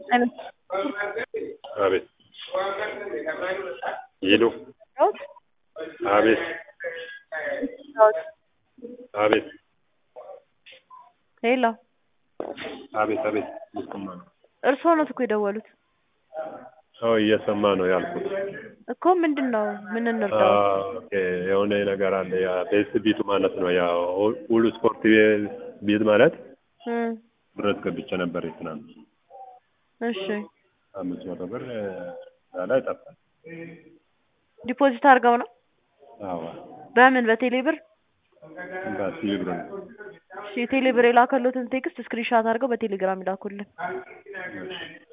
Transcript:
አቤት ሄሎ አቤት አቤት ሄሎ አቤት አቤት እየሰማ ነው። እርስዎ ኖት እኮ የደወሉት ሰው እየሰማ ነው ያልኩት። እኮ ምንድን ነው ምን እንርዳው? ኦኬ የሆነ ነገር አለ። ያ ቤስ ቢቱ ማለት ነው። ያ ሁሉ ስፖርት ቤት ማለት እም፣ ብረት ገብቼ ነበር ትናንት እሺ አምስት መቶ ብር እዛ ላይ ጠፋል። ዲፖዚት አድርገው ነው አዎ በምን በቴሌ ብር? በሲቪ ብር ነው። እሺ የቴሌ ብር የላከሎትን ቴክስት ስክሪንሻት አድርገው በቴሌግራም ይላኩልን። እሺ